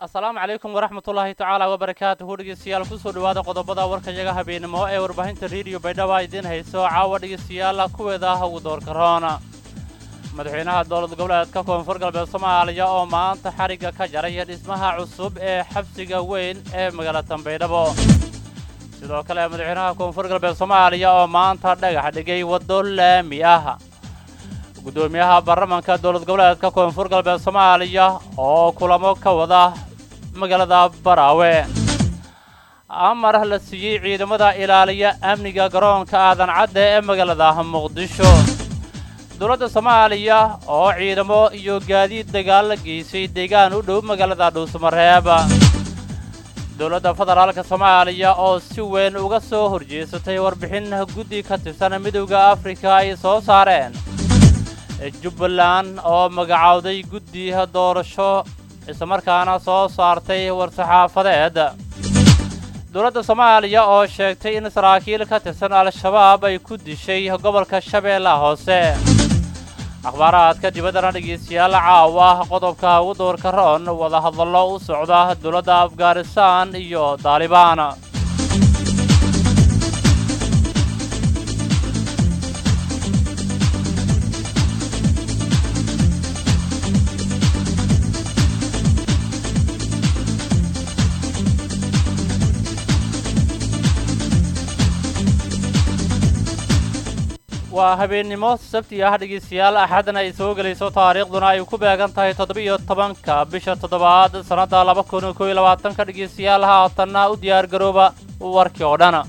asalaamu calaykum waraxmatullaahi tacaala wabarakaatuhu dhegeystayaal kusoo dhowaada qodobada warkayaga habeenimo ee warbaahinta rediyo baydhaba idiin hayso caawa dhegeystayaal kuweeda ah ugu doorka roona madaxweynaha dowlad goboleedka koonfur galbeed soomaaliya oo maanta xarigga ka jaray dhismaha cusub ee xabsiga weyn ee magaalada baydhabo sidoo kale madaxweynaha koonfur galbeed soomaaliya oo maanta dhagax dhigay waddo laami ah guddoomiyaha baarlamanka dowlad goboleedka koonfur galbeed soomaaliya oo kulamo ka wada magaalada baraawe amar la siiyey ciidamada ilaaliya amniga garoonka aadan cadde ee magaalada muqdisho dowladda soomaaliya oo ciidamo iyo gaadiid dagaal la geysay deegaan u dhow magaalada dhuusmareeb dowladda federaalka soomaaliya oo si weyn uga soo horjeesatay warbixin guddi ka tirsan midowda afrika ay soo saareen jubbaland oo magacowday guddi doorasho islamarkaana soo saartay war-saxaafadeed dowladda soomaaliya oo sheegtay in saraakiil ka tirsan al-shabaab ay ku dishay gobolka shabeellaha hoose akhbaaraadka dibaddana dhegeystayaal caawa qodobka ugu doorka roon wadahadallo u socda dowladda afghanistan iyo daalibaan waa habeennimo sabti ah dhegeystayaal axadna ay soo gelayso taariikhduna ay ku beegan tahay toddoba-iyo tobanka bisha toddobaad sannadda laba kun koo iyo labaatanka dhegeystayaal haatanna u diyaar garooba warkii oo dhan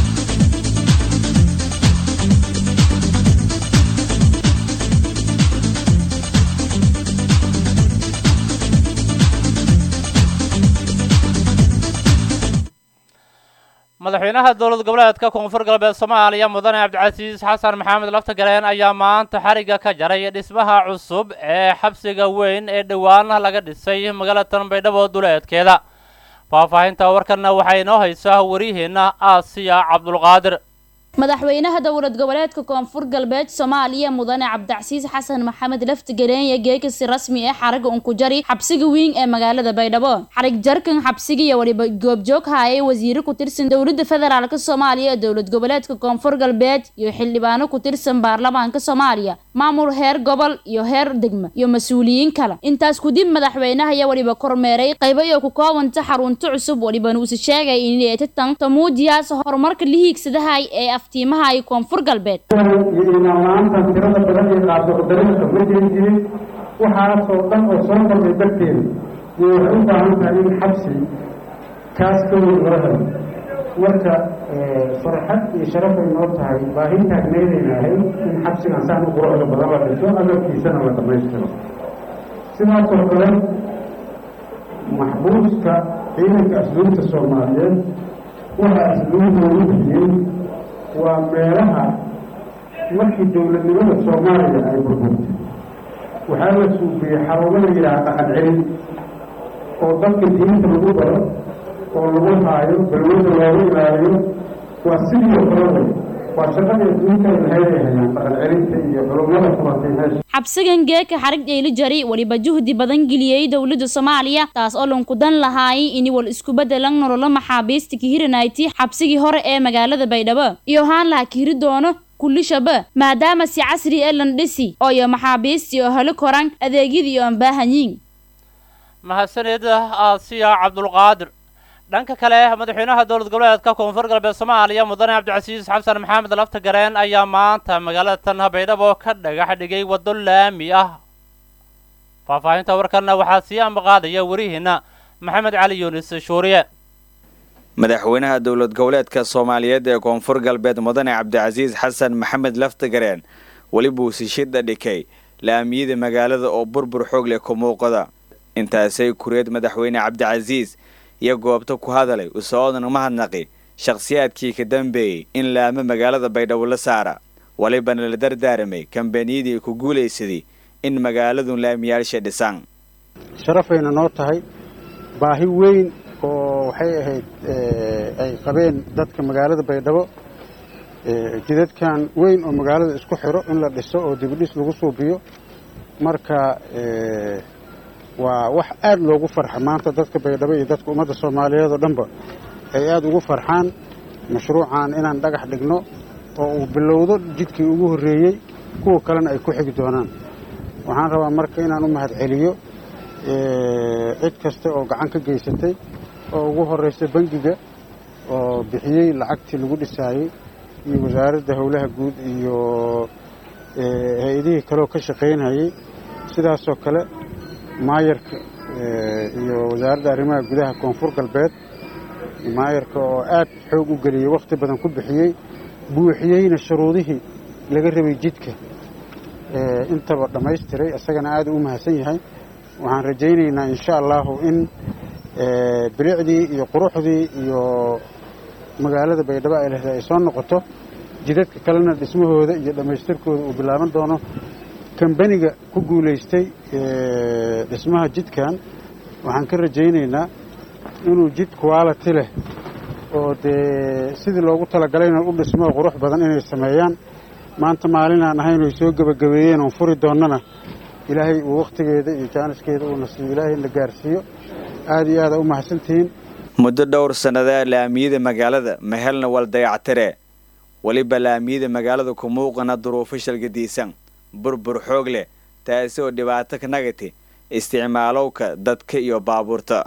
madaxweynaha dowlad goboleedka koonfur galbeed soomaaliya mudane cabdicasiis xasan maxamed laftagareen ayaa maanta xarigga ka jaray dhismaha cusub ee xabsiga weyn ee dhowaan laga dhisay magaalada baydhabo duleedkeeda faahfaahinta warkanna waxaa inoo haysaa wariyaheenna aasiya cabdulqaadir madaxweynaha dowlad goboleedka koonfur galbeed soomaaliya mudane cabdicasiis xasan maxamed laftigareenya geekasi rasmi ee xaraga unkujari xabsiga weyn ee magaalada baydhabo xarig jarkan xabsigiiyo waliba goobjoog haayay wasiiro ku tirsan dowladda federaalk soomaaliya ee dowlad goboleedka koonfur galbeed iyo xildhibaano ku tirsan baarlamaanka soomaaliya maamul heer gobol iyo heer degma iyo mas-uuliyiin kale intaas kudib madaxweynaha ayaa waliba kormeeray qaybo iyo ku koobanta xarunto cusub walibana uuse sheegay inay tatan tamuujiyaas horumarka lihiigsadahay ee aftiimaha ay koonfur galbeed iyo imaamla-aantan tirada badan ee qaado dariiqa ma jiri jirin waxaasoo dhan oo soo kordhay darteeda iyo waxay u baahan tahay in xabsi kaas ka weyn loo helo marka farxad iyo sharaf ay noo tahay baahi taagneydayna ahayd in xabsigan saan u quruxda badan la dhiso agabkiisana la dhammaystiro sidaasoo kale maxbuuska ciidanka asluubta soomaaliyeed waxaa asluubdoodu bixiyey waa meelaha markii dowladnimada soomaaliya ay burburtay waxaa la suufiyey xarumo la yidhaha dhaqan celin oo dadka diinta lagu baro oo lagu haayo balwada loogu ilaaliyo waa sidii oo kale way waa shaqadii adduunka ay lahayd ay hayaan dhaqan celinta iyo culummada furatay meesha xabsigan geeka xarig dheyli jari waliba juhdi badan geliyey dowladda soomaaliya taas oo lankudan lahaayay ini wal isku bedelan nololo maxaabiista kihiranayti xabsigii hore ee magaalada baydhabo iyo haan laha kihiri doono kullishaba maadaama si casri ee landhisi oo iyo maxaabiistii oo helo koran adeegyadii oo aan baahanyiin mahadsanid aasiya cabdulqaadir dhanka kale madaxweynaha dowlad goboleedka koonfur galbeed soomaaliya mudane cabdicasiis xasan maxamed laftagareen ayaa maanta magaalada tan baydhabo ka dhagax dhigay waddo laami ah faahfaahinta warkanna waxaa sii ambaqaadaya warihiina maxamed cali yunis shuuriye madaxweynaha dowlad goboleedka soomaaliyeed ee koonfur galbeed mudane cabdicasiis xasan maxamed laftagareen welibuu sishidha dhikay laamiyada magaalada oo burbur xoog leh ku muuqada intaasay kureed madaxweyne cabdicasiis iyo goobta ku hadalay usoodan umahadnaqi shakhsiyaadkii ka dambeeyey in laamo magaalada baydhabo la saara walibana la dardaaramay kambaniyadii ku guulaysaday in magaaladun laamiyaasha dhisaan sharafayna noo tahay baahi weyn oo waxay ahayd ay qabeen dadka magaalada baydhabo jidadkan weyn oo magaalada isku xiro in la dhiso oo dibidhis lagu suubiyo marka waa wax aad loogu farxa maanta dadka baydhabo iyo dadka ummadda soomaaliyeed oo dhanba ay aad ugu farxaan mashruucan inaan dhagax dhigno oo uu bilowdo jidkii ugu horreeyey kuwa kalena ay ku xigi doonaan waxaan rabaa marka inaan u mahad celiyo cid kasta oo gacan ka geysatay oo ugu horraysa bangiga oo bixiyey lacagtii lagu dhisaayey iyo wasaaradda howlaha guud iyo hay-adihii kaleoo ka shaqaynayey sidaasoo kale maayarka iyo wasaaradda arrimaha gudaha koonfur galbeed maayarka oo aad xoog u geliyey wakhti badan ku bixiyey buuxiyeyna shuruudihii laga rabay jidka intaba dhammaystiray isagana aad u mahadsan yahay waxaan rajaynaynaa insha allahu in bilicdii iyo quruxdii iyo magaalada baydhabo ay lehday ay soo noqoto jidadka kalena dhismahooda iyo dhammaystirkooda uu bilaaban doono kambaniga ku guulaystay dhismaha jidkan waxaan ka rajaynaynaa inuu jid quality leh oo dee sidii loogu talagalayna u dhismo qurux badan inay sameeyaan maanta maalin aan ahayn oy soo gebagabeeyeen oon furi doonnana ilaahay uu wakhtigeeda iyo jaaniskeeda uuna siiyo ilaahay na gaarsiiyo aad iyo aada u mahadsantihiin muddo dhowr sannadaa laamiyada magaalada mehelna wal dayactire weliba laamiyada magaalada ku muuqana duruufo shalgadiisan burbur xoog leh taasi oo dhibaato ka nagati isticmaalowka dadka iyo baabuurta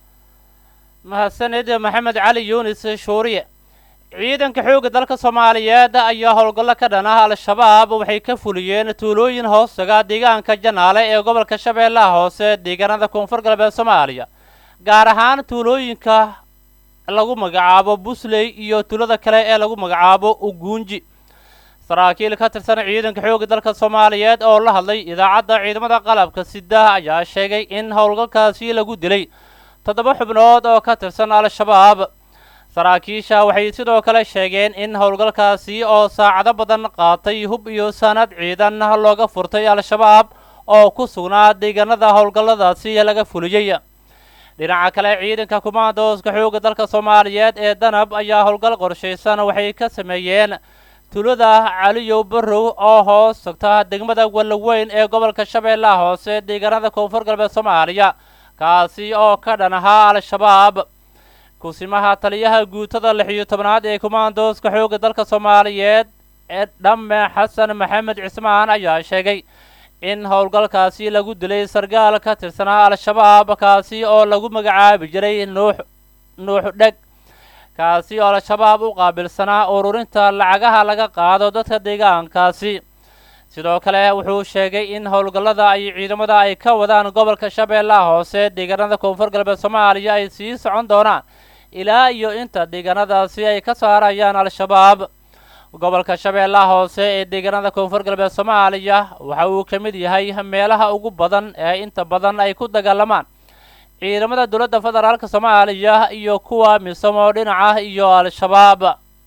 mahadsanid maxamed cali yuunis shuuriye ciidanka xoogga dalka soomaaliyeed ayaa howlgallo ka dhan ah al-shabaab waxay ka fuliyeen tuulooyin hoostaga deegaanka janaale ee gobolka shabeellaha hoose deegaanada koonfur galbeed soomaaliya gaar ahaan tuulooyinka lagu magacaabo busley iyo tuulada kale ee lagu magacaabo uguunji saraakiil ka tirsan ciidanka xoogga dalka soomaaliyeed oo la hadlay idaacadda ciidamada qalabka sida ayaa sheegay in howlgalkaasi lagu dilay toddoba xubnood oo ka tirsan al-shabaab saraakiisha waxay sidoo kale sheegeen in howlgalkaasi oo saacado badan qaatay hub iyo sanad ciidan looga furtay al-shabaab oo ku sugnaa deegaanada howlgalladaasi laga fuliyey dhinaca kale ciidanka kumaandooska xoogga dalka soomaaliyeed ee danab ayaa howlgal qorshaysan waxay ka sameeyeen tulada caliyow barrow oo hoos tagta degmada wallaweyn ee gobolka shabeellaha hoose deegaanada koonfur galbeed soomaaliya kaasi oo ka dhan ahaa al-shabaab kusimaha taliyaha guutada lix iyo tobnaad ee kumaandooska xoogga dalka soomaaliyeed ee dhamme xasan maxamed cismaan ayaa sheegay in howlgalkaasi lagu dilay sargaal ka tirsanaa al-shabaab kaasi oo lagu magacaabi jiray nuux nuux dheg kaasi oo al-shabaab u qaabilsanaa ururinta lacagaha laga qaado dadka deegaankaasi sidoo kale wuxuu sheegay in howlgallada ay ciidamada ay ka wadaan gobolka shabeellaha hoose deegaanada koonfur galbeed soomaaliya ay sii socon doonaan ilaa iyo inta deegaanadaasi ay ka saarayaan al-shabaab gobolka shabeellaha hoose ee deegaanada koonfur galbeed soomaaliya waxa uu ka mid yahay meelaha ugu badan ee inta badan ay ku dagaalamaan ciidamada dowladda federaalka soomaaliya iyo kuwa misomo dhinaca iyo al-shabaab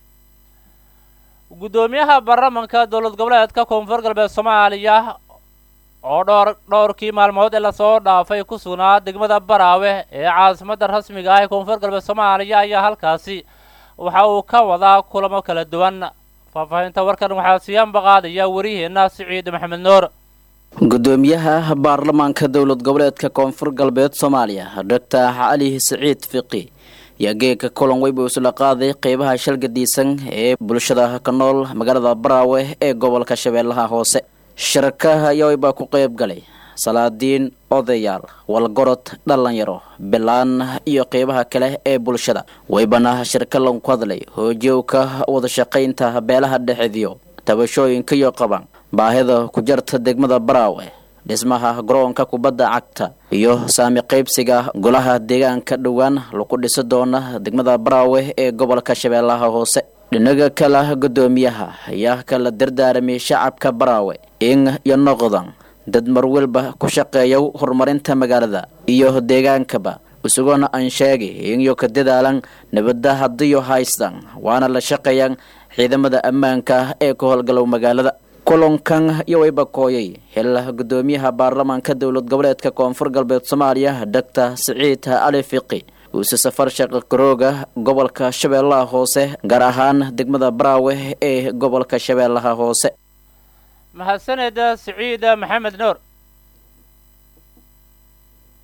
guddoomiyaha baarlamanka dowlad goboleedka koonfur galbeed soomaaliya oo dhowr dhowrkii maalmood ee lasoo dhaafay ku sugnaa degmada baraawe ee caasimadda rasmiga ah ee koonfur galbeed soomaaliya ayaa halkaasi waxa uu ka wadaa kulamo kala duwan faahfaahinta warkan waxaa siyaanba qaadaya wariyaheenna siciid maxamed nuur gudoomiyaha baarlamaanka dowlad goboleedka koonfur galbeed soomaaliya doctor cali siciid fiqi ayaa geega kulan weyba isla qaaday qeybaha shalgadiisan ee bulshada ka nool magaalada baraawe ee gobolka shabeellaha hoose shirka ayaa weybaa ku qeyb galay salaadiin odayaal walgorod dhalinyaro bilaan iyo qeybaha kale ee bulshada weybana shirka lagu hadlay hoojiyowka wadashaqaynta beelaha dhexediyo tabashooyinka iyo qaban baahida ku jarta degmada baraawe dhismaha garoonka kubadda cagta iyo saami qaybsiga golaha deegaanka dhowaan lagu dhisi doona degmada baraawe ee gobolka shabeellaha hoose dhinaga kale guddoomiyaha ayaa kala dardaaramay shacabka baraawe in iyo noqdan dad marwalba ku shaqeeya horumarinta magaalada iyo deegaankaba isagona aan sheegay inyo ka dadaalan nabadda hadiyo haystan waana la shaqeeyaan ciidamada ammaanka ee ka howlgalow magaalada kulankan iyo wayba kooyay hela guddoomiyaha baarlamaanka dowlad goboleedka koonfur galbeed soomaaliya doctor siciid cali fiqi uuse safar shaqa garooga gobolka shabeellaha hoose gaar ahaan degmada baraawe ee gobolka shabeellaha hoose mahadsaned siciid maxamed nuur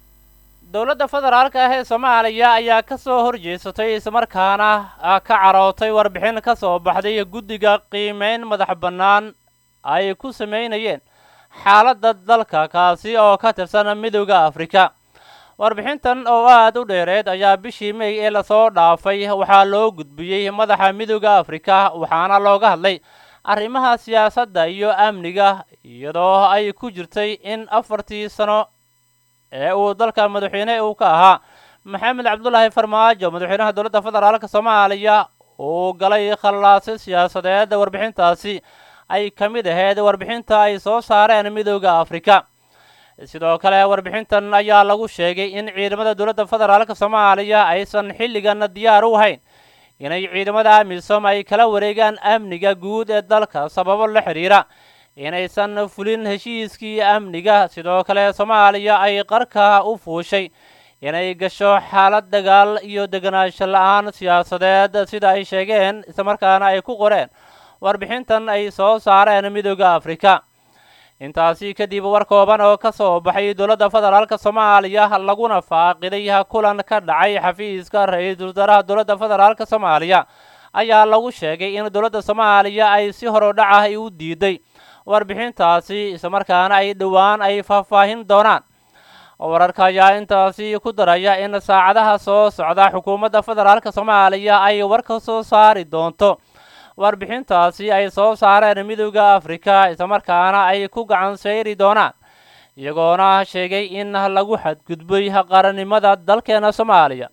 dowladda federaalka ah ee soomaaliya ayaa ka soo horjeesatay islamarkaana ka carootay warbixin ka soo baxday guddiga qiimeyn madax bannaan ay ku sameynayeen xaaladda dalka kaasi oo ka tirsan midowda afrika warbixintan oo aada u dheereed ayaa bishii may ee lasoo dhaafay waxaa loo gudbiyey madaxa midowda afrika waxaana looga hadlay arrimaha siyaasadda iyo amniga iyadoo ay ku jirtay in afartii sano ee uu dalka madaxweyne uu ka ahaa maxamed cabdulaahi farmaajo madaxweynaha dowladda federaalka soomaaliya uu galay khallaase siyaasadeed warbixintaasi ay ka mid ahayd warbixinta ay soo saareen midowda afrika sidoo kale warbixintan ayaa lagu sheegay in ciidamada dowladda federaalka soomaaliya aysan xilligan diyaar u ahayn inay ciidamada amisom ay kala wareegaan amniga guud ee dalka sababo la xidhiira inaysan fulin heshiiskii amniga sidoo kale soomaaliya ay qarka u fuushay inay gasho xaalad dagaal iyo deganaansho la-aan siyaasadeed sida ay sheegeen islamarkaana ay ku qoreen warbixintan ay soo saareen midowda afrika intaasi kadib war kooban oo ka soo baxay dowladda federaalka soomaaliya laguna faaqiday kulan ka dhacay xafiiska ra-iisul wasaaraha dowladda federaalka soomaaliya ayaa lagu sheegay in dowladda soomaaliya ay si horodhac ah u diiday warbixintaasi islamarkaana ay dhowaan ay faahfaahin doonaan wararka ayaa intaasi ku daraya in saacadaha soo socda xukuumadda federaalka soomaaliya ay war ka soo saari doonto warbixintaasi ay soo saareen midowda afrika islamarkaana ay ku gacan sayri doonaan iyagoona sheegay in lagu xadgudbay qarannimada dalkeena soomaaliya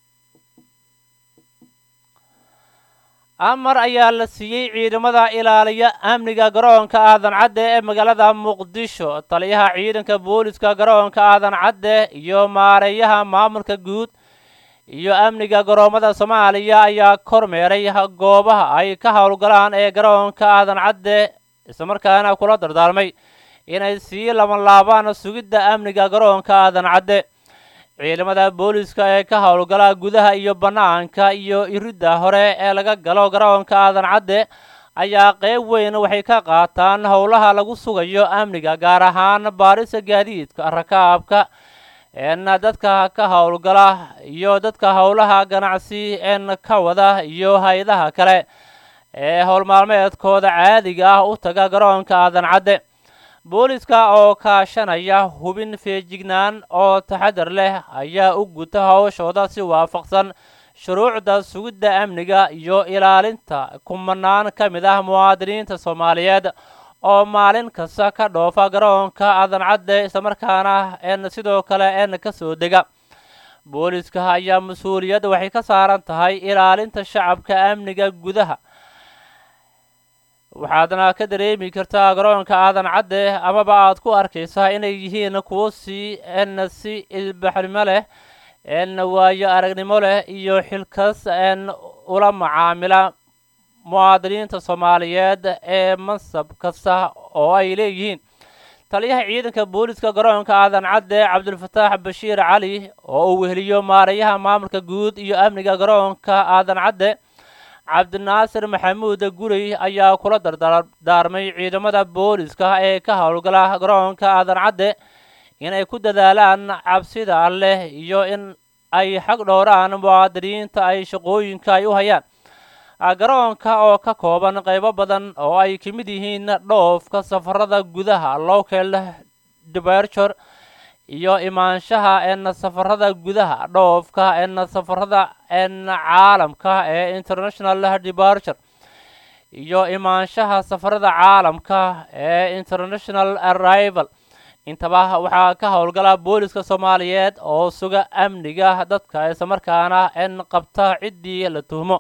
amar ayaa la siiyey ciidamada ilaaliya amniga garoonka aadan cadde ee magaalada muqdisho taliyaha ciidanka booliska garoonka aadan cadde iyo maareeyaha maamulka guud iyo amniga garoomada soomaaliya ayaa kormeeray goobaha ay ka howlgalaan ee garoonka aadan cadde islamarkaana kula dardaarmay inay sii labanlaabaan sugidda amniga garoonka aadan cadde ciidamada booliska ee ka howlgala gudaha iyo bannaanka iyo iridda hore ee laga galo garoonka aadan cadde ayaa qeyb weyn waxay ka qaataan howlaha lagu sugayo amniga gaar ahaan baarisa gaadiidka rakaabka een dadka ka howlgala iyo dadka howlaha ganacsi een ka wada iyo hay-adaha kale ee howlmaalmeedkooda caadiga ah u taga garoonka aadan cadde booliska oo kaashanaya hubin feejignaan oo taxadar leh ayaa u guta howshooda si waafaqsan shuruucda sugidda amniga iyo ilaalinta kumanaan ka mid ah muwaadiniinta soomaaliyeed oo maalin kasta ka dhoofa garoonka aadan cadde islamarkaana een sidoo kale een ka soo dega booliska ayaa mas-uuliyadda waxay ka saaran tahay ilaalinta shacabka amniga gudaha waxaadna ka dareemi kartaa garoonka aadan cadde amaba aad ku arkaysaa inay yihiin kuwo si n si ilbaxnimo leh n waayo aragnimo leh iyo xilkas n ula macaamila muwaadiniinta soomaaliyeed ee mansab kasta oo ay leeyihiin taliyaha ciidanka booliska garoonka aadan cadde cabdulfataax bashiir cali oo uu weheliyo maareeyaha maamulka guud iyo amniga garoonka aadan cadde cabdinaasir maxamuud gurey ayaa kula dardaarmay ciidamada booliska ee ka howlgala garoonka aadan cadde inay ku dadaalaan cabsida alleh iyo in ay xag dhowraan muwaadiniinta ay shaqooyinka ay u hayaan garoonka oo ka kooban qaybo badan oo ay ka mid yihiin dhoofka safarada gudaha local departure iyo imaanshaha en safarada gudaha dhoofka en safarada en caalamka ee international departure iyo imaanshaha safarada caalamka ee international arrival intaba waxaa ka howlgala booliska soomaaliyeed oo suga amniga dadka islamarkaana en qabta ciddii la tuhmo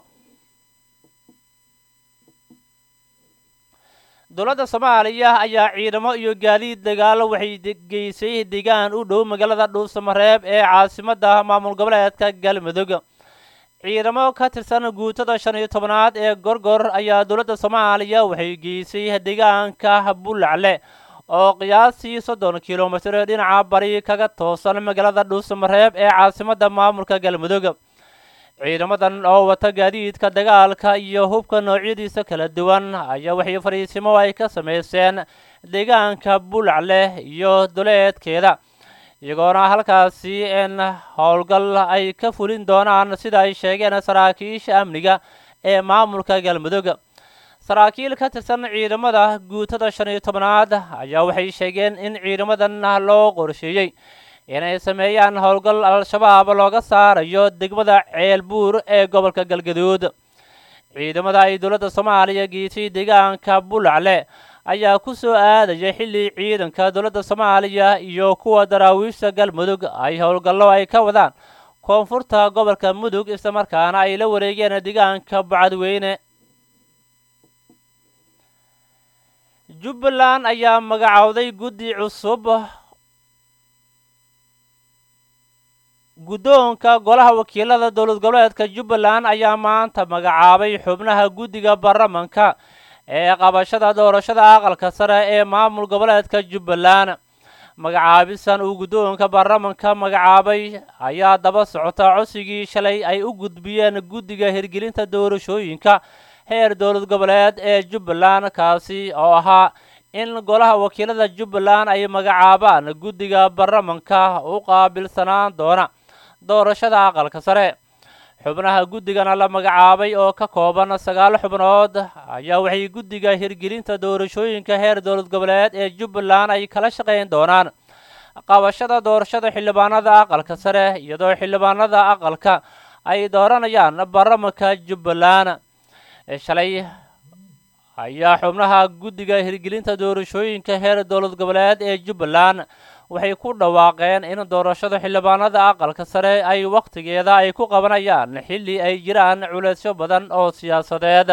dowladda soomaaliya ayaa ciidamo iyo gaadiid dagaalo waxay geysay deegaan u dhow magaalada dhuusamareeb ee caasimadda maamul goboleedka galmudug ciidamo ka tirsan guutada shan iyo tobanaad ee gorgor ayaa dowladda soomaaliya waxay geysay deegaanka bulacle oo qiyaastii soddon kilomitir dhinaca bari kaga toosan magaalada dhuusamareeb ee caasimadda maamulka galmudug ciidamadan oo wata gaadiidka dagaalka iyo hubka noocyadiisa kala duwan ayaa waxay fariisimo ay ka samayseen deegaanka bulacle iyo duleedkeeda iyagoona halkaasi in howlgal ay ka fulin doonaan sida ay sheegeen saraakiisha amniga ee maamulka galmudug saraakiil ka tirsan ciidamada guutada shan iyo tobnaad ayaa waxay sheegeen in ciidamadan loo qorsheeyey inay sameeyaan howlgal al-shabaab looga saarayo degmada ceelbuur ee gobolka galgaduud ciidamada ay dowladda soomaaliya geetay deegaanka bulacle ayaa ku soo aadaya xilli ciidanka dowladda soomaaliya iyo kuwa daraawiishta galmudug ay howlgallo ay ka wadaan koonfurta gobolka mudug islamarkaana ay la wareegeen deegaanka bacadweyne jubbaland ayaa magacowday guddi cusub guddoonka golaha wakiilada dowlad goboleedka jubbaland ayaa maanta magacaabay xubnaha guddiga baarlamanka ee qabashada doorashada aqalka sare ee maamul goboleedka jubbaland magacaabisan uu guddoonka baarlamanka magacaabay ayaa daba socota codsigii shalay ay u gudbiyeen guddiga hirgelinta doorashooyinka heer dowlad goboleed ee jubbaland kaasi oo ahaa in golaha wakiilada jubbaland ay magacaabaan guddiga baarlamanka u qaabilsanaan doona doorashada aqalka sare xubnaha guddigana la magacaabay oo ka kooban sagaal xubnood ayaa waxay guddiga hirgelinta doorashooyinka heer dowlad goboleed ee jubbaland ay kala shaqayn doonaan qabashada doorashada xildhibaanada aqalka sare iyadoo xildhibaanada aqalka ay dooranayaan baarlamanka jubbaland shalay ayaa xubnaha guddiga hirgelinta doorashooyinka heer dowlad goboleed ee jubbaland waxay ku dhawaaqeen in doorashada xildhibaanada aqalka sare ay wakhtigeeda ay ku qabanayaan xilli ay jiraan culeysyo badan oo siyaasadeed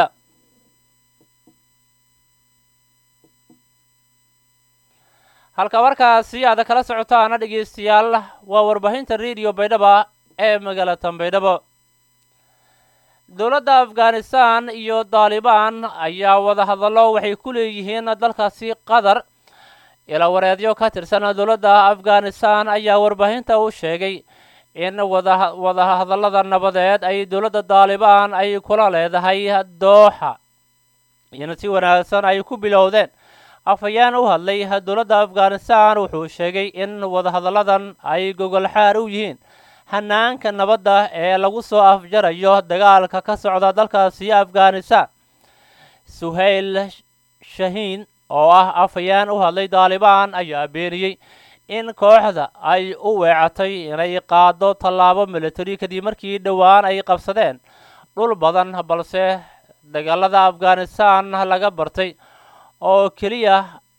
halka markaasi aad kala socotaana dhegeystayaal waa warbaahinta rediyo baydhaba ee magaalatan baydhabo dowladda afghanistan iyo daalibaan ayaa wadahadallo waxay ku leeyihiin dalkaasi qatar ilawareedyo ka tirsan dowladda afghanistan ayaa warbaahinta u sheegay in wada wadahadallada nabadeed ay dowladda daalibaan ay kula leedahay dooxa in si wanaagsan ay ku bilowdeen afhayeen u hadlay dowladda afghanistan wuxuu sheegay in wadahadalladan ay gogolxaar u yihiin hanaanka nabadda ee lagu soo afjarayo dagaalka ka socda dalkaasi afghanistan suhayl shahiin oo ah afhayeen u hadlay daalibaan ayaa beeniyey in kooxda ay u weecatay inay qaado tallaabo military kadib markii dhowaan ay qabsadeen dhul badan balse dagaalada afghanistan laga bartay oo keliya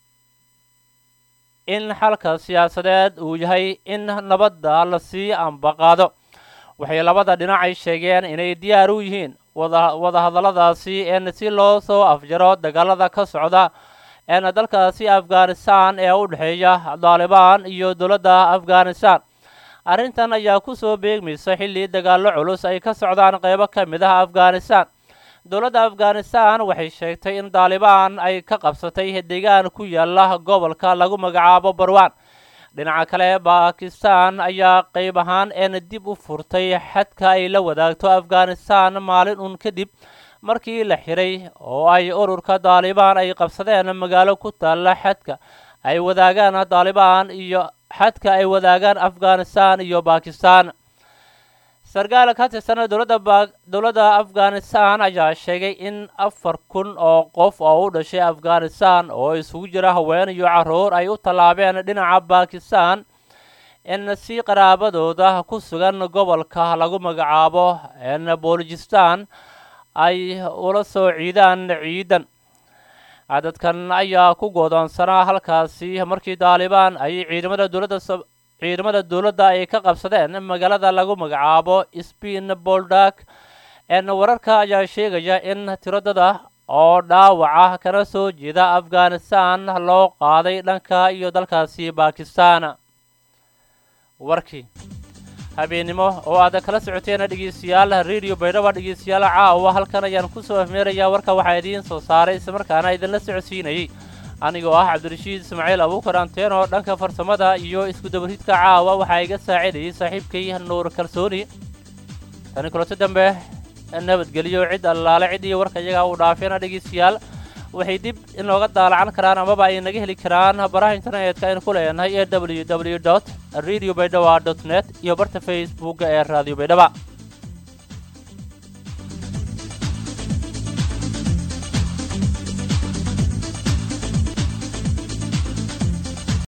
in xalka siyaasadeed uu yahay in nabadda lasii ambaqaado waxay labada dhinacay sheegeen inay diyaar u yihiin wada wadahadalladaasi in si loo soo afjaro dagaalada ka socda een dalkaasi afghanistan ee u dhexeeya daalibaan iyo dowladda afghanistan arrintan ayaa ku soo beegmaysa xilli dagaallo culus ay ka socdaan qeybo ka mid ah afghanistan dowladda afghanistan waxay sheegtay in daalibaan ay ka qabsatay deegaan ku yaala gobolka lagu magacaabo barwaan dhinaca kale bakistan ayaa qeyb ahaan een dib u furtay xadka ay la wadaagto afghanistan maalin uun kadib markii la xiray oo ay ururka daalibaan ay qabsadeen magaalo ku taalla xadka ay wadaagaan daalibaan iyo xadka ay wadaagaan afghanistan iyo bakistan sarkaal ka tirsan dowladda ba dowladda afghanistan ayaa sheegay in afar kun oo qof oo u dhashay afghanistan oo isugu jira haween iyo carruur ay u tallaabeen dhinaca bakistan in si qaraabadooda ku sugan gobolka lagu magacaabo n bolijistan ay ula soo ciidaan ciidan cadadkan ayaa ku goodoonsanaa halkaasi markii daalibaan ay ciidamada dowladda ciidamada dowladda ay ka qabsadeen magaalada lagu magacaabo sbin boldak n wararka ayaa sheegaya in tiradada oo dhaawaca kana soo jeeda afghanistan loo qaaday dhanka iyo dalkaasi bakistan warkii habeennimo oo aad kala socoteen dhegeystayaal radio baydhaba dhegeystayaal caawa halkan ayaan kusoo afmeerayaa warka waxaa idiin soo saaray islamarkaana idinla socodsiinayay anigoo ah cabdirashiid ismaaciil abuukar anteen oo dhanka farsamada iyo isku-dabaridka caawa waxaa iga saacidayay saaxiibkay nuur kalsooni tani kulanto dambe nabadgeliyo cid allaale cid iyo warka iyagaa uu dhaafeena dhegeystayaal waxay dib in looga daalacan karaan amaba ay naga heli karaan baraha internetka aynu ku leenahay ee w w dot radio baydhaba dot net iyo barta facebooka ee radio baydhaba